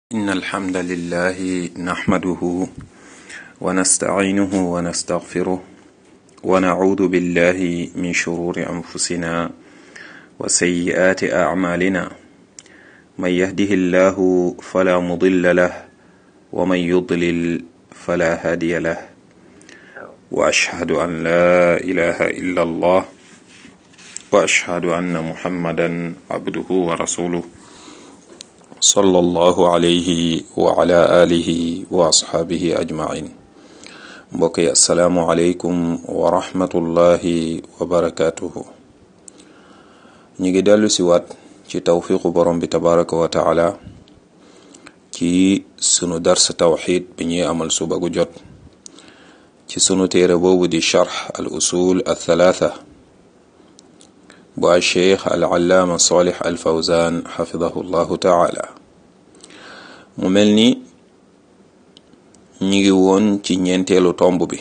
إن الحمد لله نحمده ونستعينه ونستغفره ونعوذ بالله من شرور أنفسنا وسيئات أعمالنا من يهده الله فلا مضل له ومن يضلل فلا هادي له وأشهد أن لا إله إلا الله وأشهد أن محمدا عبده ورسوله صلى الله عليه وعلى آله وأصحابه أجمعين mbokk yi asalaamualeykum wa rahmatullahi wa barakaatuhu ñu ngi dellu si waat ci tawfiqu borom bi tabaraka wa taala ci sunu dars tawxid bi ñuy amal suba gu jot ci sunu téere boobu di charx al usul al thalaatha bu al cheikh al allaama salih al fawzan xafidahu llahu taala mu mel ni ñi ngi woon ci ñeenteelu tomb bi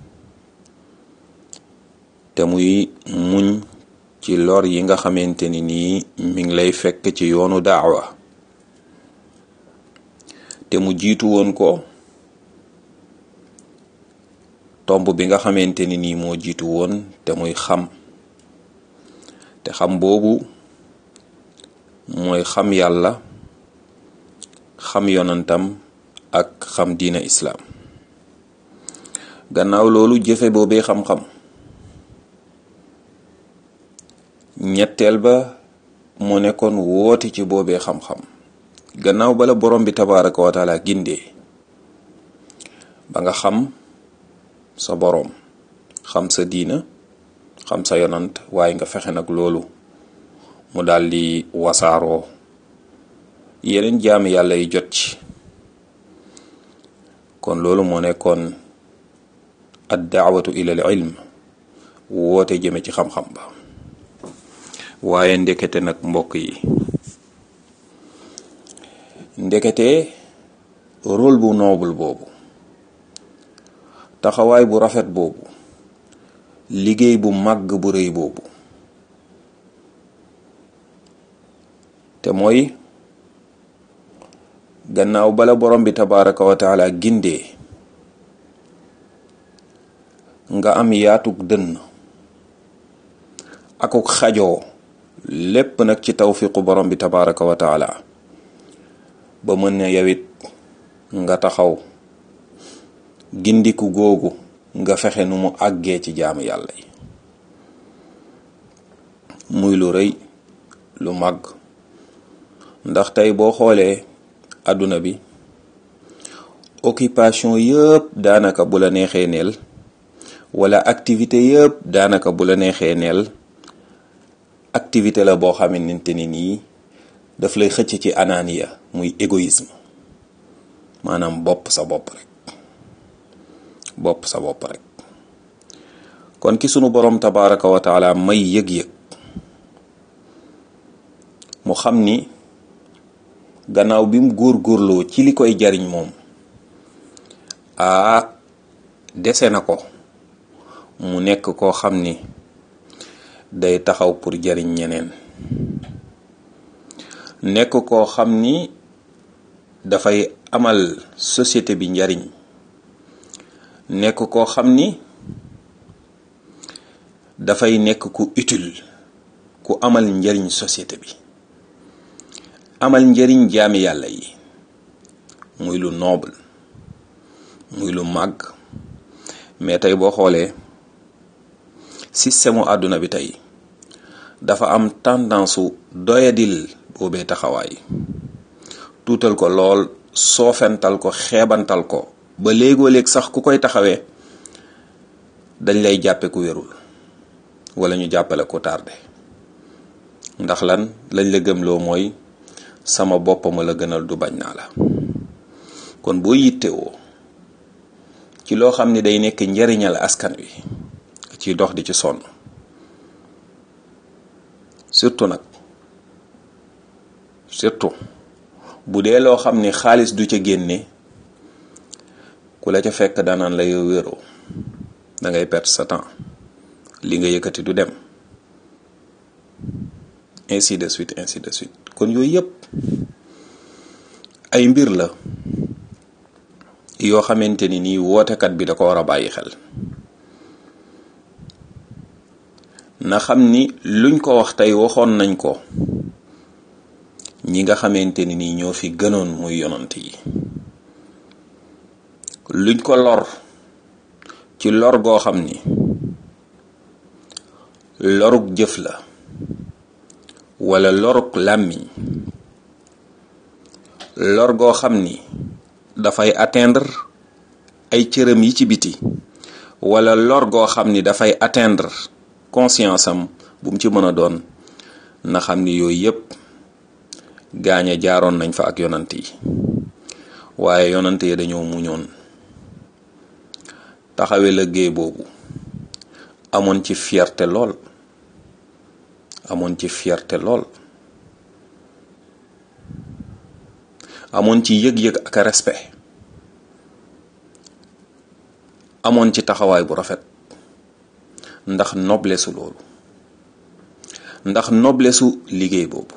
te muy muñ ci lor yi nga xamante ni nii mi ngi lay fekk ci yoonu daawa te mu jiitu woon ko tomb bi nga xamante ni nii moo jiitu woon te muy xam te xam boobu mooy xam yàlla xam yonantam ak xam diina islaam gannaaw loolu jëfe boobee xam-xam ñetteel ba mu nekkoon woote ci boobee xam-xam gannaaw bala borom bi tabaraka wa taala gindee ba nga xam sa boroom xam sa diina xam sa yonant waaye nga fexe nag loolu mu daldi wasaaroo yeneen jaami yàlla yi jot ci kon loolu moo nekkoon ad daawatu ila al ilm woote jëme ci xam-xam ba waaye ndekete nag mbokk yi ndekete rôle bu noble boobu taxawaay bu rafet boobu liggéey bu màgg bu rëy boobu te mooy gannaaw bala borom bi tabaraka wa taala gindee nga am yaatug dënn akuk xajoo lépp nag ci tawfiqu borom bi tabaraka wa taala ba mën ne yawit nga taxaw gindiku googu nga fexe nu mu àggee ci jaamu yàlla yi muy lu rëy lu màgg ndax tey boo xoolee àdduna bi occupation yëpp daanaka bu la neexee neel wala activité yëpp daanaka bu la neexee neel activité la boo xamante ni nii daf lay xëcc ci ananiya muy égoïsme maanaam bopp sa bopp rek bopp sa bopp rek kon ki sunu borom tabaraka wa taala may yëg-yëg mu xam ni gannaaw bi mu góor-góorloo ci li koy jariñ moom aa dese na ko mu nekk koo xam ni day taxaw pour jariñ ñeneen nekk koo xam ni dafay amal société bi njariñ nekk koo xam ni dafay nekk ku utile ku amal njariñ société bi amal njariñ jaami yàlla yi muy lu noble muy lu màgg mais tey boo xoolee système mu àdduna bi tey dafa am tendance su doyadil boobee taxawaay tuutal ko lool soofental ko xeebantal ko ba léegoo léeg sax ku koy taxawee dañ lay jàppe ku wérul wala ñu jàppale ku tardé ndax lan lañ la gëmloo mooy sama boppama la gënal du bañ naa la kon boo yittewoo ci loo xam ne day nekk njariñal askan wi ci dox di ci sonn surtout nag surtout bu dee loo xam ni xaalis du ca génne ku la ca fekk danaan la yow wéroo da ngay perte sa temps li nga yëkkati du dem ainsi de suite ainsi de suite kon yooyu yëpp ay mbir la yoo xamante ni nii wootekat bi da ko war a bàyyi xel na xam ni luñ ko wax tey waxoon nañ ko ñi nga xamante ni nii ñoo fi gënoon muy yonant yi luñ ko lor ci lor goo xam ni lorug jëf la wala lorug làmmiñ lor goo xam ni dafay atteindre ay cëram yi ci biti wala lor goo xam ni dafay atteindre conscience am bu mu ci mën a doon na xam ni yooyu yépp gaañe jaaroon nañ fa ak yonant yi waaye yonant yi dañoo muñoon taxawe liggéey boobu amoon ci fierté lool amoon ci fierté lool amoon ci yëg-yëg ak respect amoon ci taxawaay bu rafet ndax noblesu loolu ndax noblesu liggéey boobu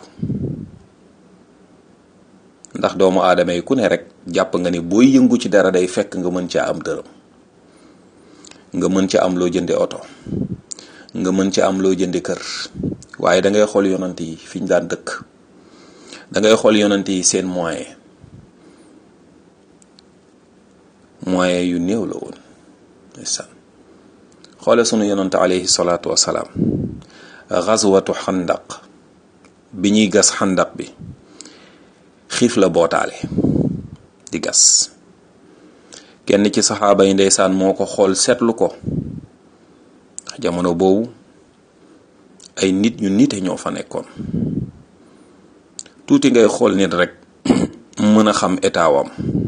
ndax doomu aadama yi ku ne rek jàpp nga ni booy yëngu ci dara day fekk nga mën caa am dërëm nga mën ca am loo jënde oto nga mën ca am loo jënde kër waaye da ngay xool yonant yi fi ñu daan dëkk da ngay xool yonant yi seen moyen moyen yu néew la woon ndeysaan xoole sunu yonant alayhi salaatu wasalaam xazwatu xandaq bi ñuy gas xandaq bi xiif la bootaale di gas kenn ci saxaaba yi ndeysaan moo ko xool seetlu ko jamono boobu ay nit ñu nite ñoo fa nekkoon tuuti ngay xool nit rek mën a xam état wam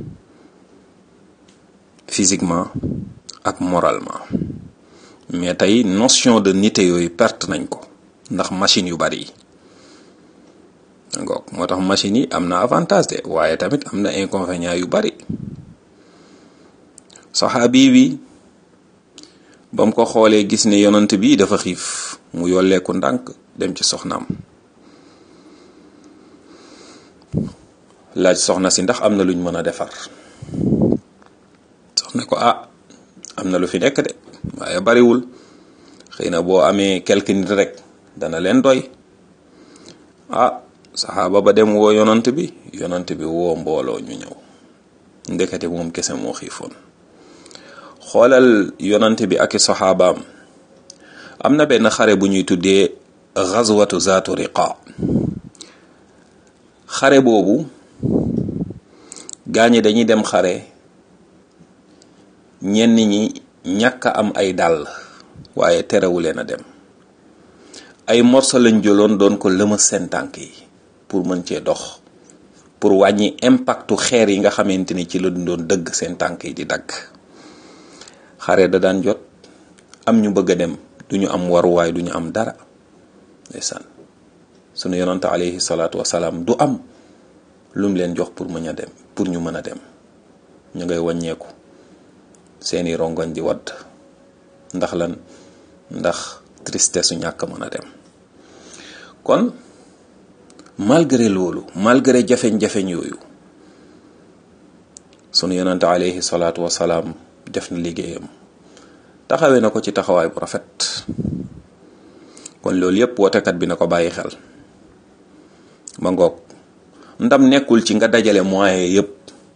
physiquement ak moralement mais tey notion de nite yooyu perte nañ ko ndax machine yu bari yi ngoog moo tax machine yi am na avantage de waaye tamit am na inconvénient yu bari saxaabi bi ba mu ko xoolee gis ne yonant bi dafa xiif mu yolleeku ndànk dem ci soxnaam laaj soxna si ndax am na luñ mën a defar soxna ko ah am na lu fi nekk de waaye bariwul xëy na boo amee quelque nit rek dana leen doy ah saxaaba ba dem woo yonant bi yonant bi woo mbooloo ñu ñëw ndekete moom kese moo xiifoon xoolal yonant bi ak i saxaabaam am na benn xare bu ñuy tuddee xazwatu zaatu riqa xare boobu gaañi dañuy dem xare ñenn ñi ñàkk am ay dàll waaye terewu leen a dem ay morso lañ jëloon doon ko lëma seen tànk yi pour mën cee dox pour wàññi impactu xeer yi nga xamante ni ci la doon dëgg seen tànk yi di dagg xare da daan jot am ñu bëgg a dem duñu am waruwaay duñu am dara ndeysaan sunu yonante alayhi salaatu wasalaam du am lum leen jox pour mën a dem pour ñu mën a dem ñu ngay wàññeeku seeni rongoñ di wadd ndax lan ndax tristesse su ñàkk mën a dem kon malgré loolu malgré jafeñ-jafeñ yooyu sunu yonante alayhi salaatu wasalaam def na liggéeyam taxawee na ko ci taxawaay bu rafet kon loolu yépp wootekat bi na ko bàyyi xel ma ngoog ndam nekkul ci nga dajale moyen yépp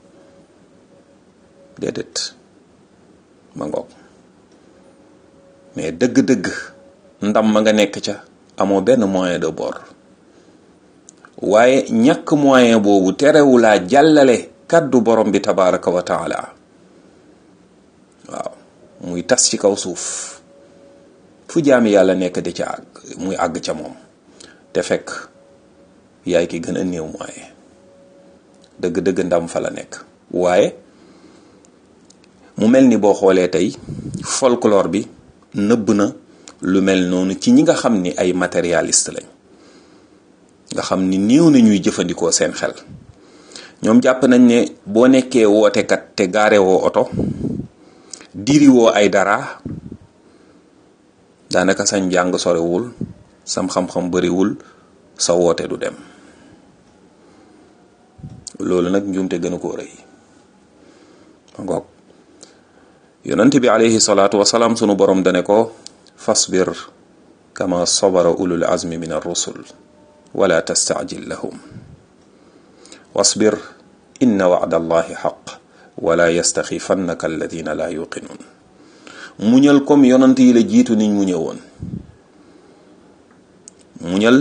déedéet ma ngoog mais dëgg-dëgg ndam ma nga nekk ca amoo benn moyen de bord waaye ñàkk moyen boobu terewulaa jàllale kàddu borom bi tabaraka wa taala waaw muy tas ci kaw suuf fu jaami yàlla nekk di ca àgg muy àgg ca moom te fekk yaay ki gën a néew moyen dëgg-dëgg ndam fa la nekk waaye mu mel ni boo xoolee tey folklore bi nëbb na lu mel noonu ci ñi nga xam ni ay matérialiste lañ nga xam ni néew na ñuy jëfandikoo seen xel ñoom jàpp nañ ne boo nekkee wootekat te gaare woo oto diri woo ay dara daanaka sa njàng sorewul sam xam-xam bariwul sa woote du dem loolu nag njuumte gënu koo rëy ma ngoog yonent bi alayhi salaatu wasalaam sunu borom dane ko fasbir kama sabara ulul azmi min ar-rusul wala tastaajil lahum wasbir inna wa'da allahi xaq wala yastaxifannaka alladina la yuqinuun muñal comme yonant yi la jiitu niñ mu ñëwoon muñal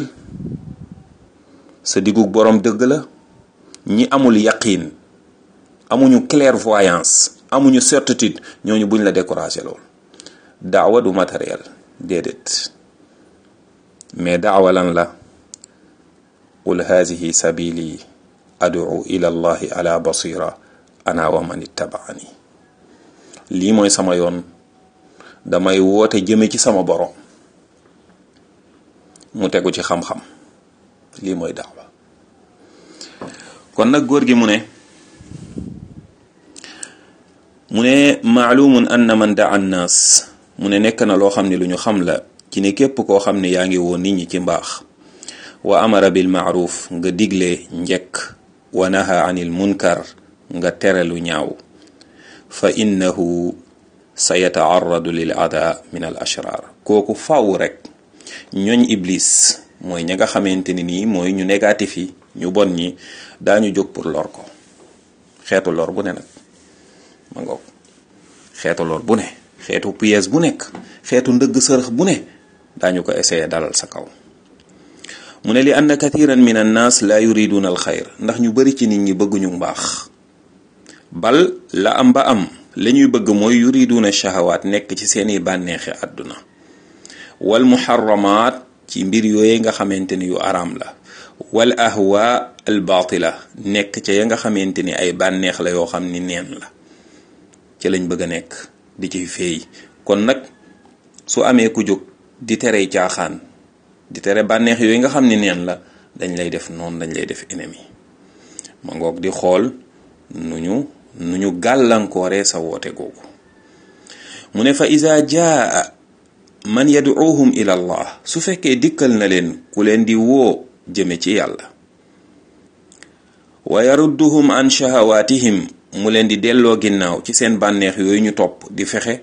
sa digug boroom dëgg la ñi amul yaqiin amuñu clairvoyance amuñu certitude ñooñu buñ la découragé lool daawa du matériel déedéet mais daawa lan la qul haadihi sabili adu ila allahi ala basira ana wa man ittabaani lii mooy sama yoon damay woote jëme ci sama borom mu tegu ci xam-xam lii mooy daawa kon nag góor gi mu ne mu ne maalumun anna man daa annaas mu ne nekk na loo xam ne lu ñu xam la ci ne képp koo xam ne yaa ngi woo nit ñi ci mbaax wa amara bil maaruf nga digle njekk wa naha anil munkar nga tere lu ñaaw fa innahu sa yataarradu lil ada min al ashrar kooku faw rek ñooñ iblis mooy ña nga xamante ni nii mooy ñu négatif yi ñu bon ñi daañu jóg pour lor ko xeetu lor bu ne nag ma ngoog xeetu lor bu ne xeetu pièce bu nekk xeetu ndëgg sërëx bu ne daañu ko essayer dalal sa kaw mu ne li anna kathiran min annaas la yuriduna al xayr ndax ñu bari ci nit ñi bëgguñu mbaax bal la am ba am la ñuy bëgg mooy yuriduna shahawaat nekk ci seeni bànneexi àdduna wal muharramaat ci mbir yooye nga xamante ni yu araam la wal ahwa al baatila nekk ca ya nga xamante ni ay bànneex la yoo xam ni neen la ci lañ bëgg a nekk di ci feey kon nag su amee ku jóg di tere caaxaan di tere bànneex yooyu nga xam ni neen la dañ lay def noonu dañ lay def ennemi ma ngoog di xool nu ñu nu ñu gàllankooree sa woote googu mu ne fa iza jaa man yaduuhum ila allah su fekkee dikkal na leen ku leen di woo jëme ci yàlla wa yarudduhum an shahawatihim mu leen di delloo ginnaaw ci seen bànneex yooyu ñu topp di fexe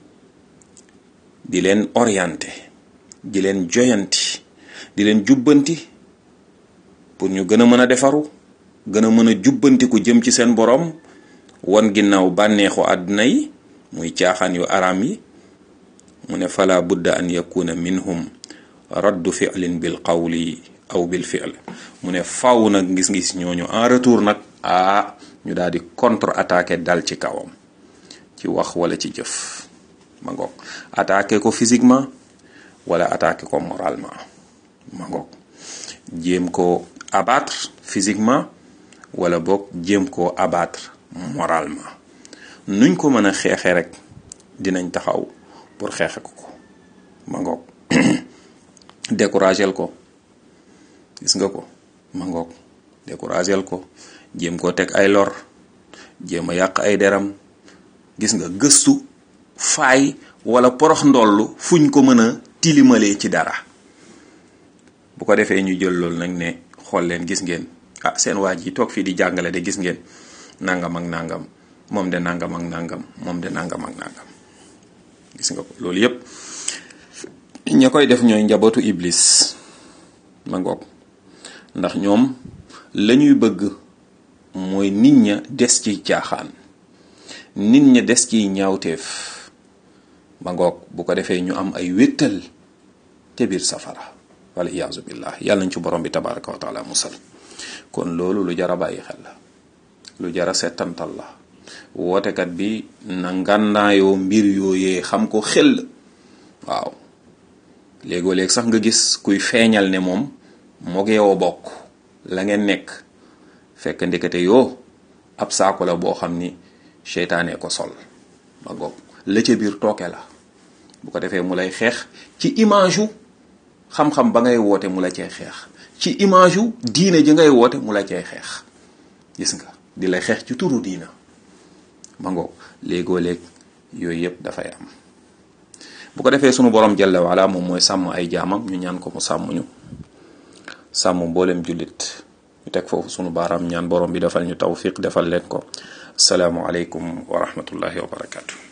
di leen orienté di leen joyanti di leen jubbanti pour ñu gën a mën a defaru gën a mën a jubbantiku jëm ci seen borom wan ginnaaw bànneexu àdduna yi muy caaxaan yu araam yi mu ne fala budda an yakuna minhum raddu fi'lin bil qawli aw bil fi'l mu ne faw nag ngis-ngis ñooñu en retour nag ah ñu daal di contre attaqué dal ci kawam ci wax wala ci jëf ma ngoog attaqué ko physiquement wala attaqué ko moralement ma ngoog jéem ko abattre physiquement wala boog jéem koo abattre moralement nuñ ko mën a xeexe rek dinañ taxaw pour xeexe ko ko ma ngoog découragel ko gis nga ko ma ngoog découragel ko jéem koo teg ay lor jéem a yàq ay deram gis nga gëstu faay wala porox ndollu fuñ ko mën a tilimalee ci dara bu ko defee ñu jël loolu nag ne xool leen gis ngeen ah seen waa ji toog fii di jàngale de gis ngeen nangam ak nangam moom de nangam ak nangam moom de nangam ak nangam gis nga ko loolu yépp ña koy def ñooy njabootu iblis ma ngoog ndax ñoom la ñuy bëgg mooy nit ña des ci caaxaan nit ña des ci ñaawteef ma ngoog bu ko defee ñu am ay wéttal ca biir safara wala iyaazu billah yàlla nañ ci borom bi tabaraka wa taala musal kon loolu lu jara bàyyi xel la lu jara settantal la wootekat bi na ngànnaayoo mbir yooyee xam ko xel waaw léegoo léeg sax nga gis kuy feeñal ne moom moog yow bokk la ngeen nekk fekk ndekete yoo ab saako la boo xam ni seytaane ko sol ma goog la ca biir tooke la bu ko defee mu lay xeex ci image yu xam-xam ba ngay woote mu la cay xeex ci image yu diine ji ngay woote mu la cay xeex gis nga di lay xeex ci turu diina ma ngoog léegoo léeg yooyu yëpp dafay am bu ko defee sunu borom jalla wala moom mooy sàmm ay jaamam ñu ñaan ko mu sàmm ñu sàmm mboolem jullit ñu teg foofu sunu baaraam ñaan borom bi defal ñu tawfiq defal leen ko asalaamualeykum wa rahmatullahi wa barakatu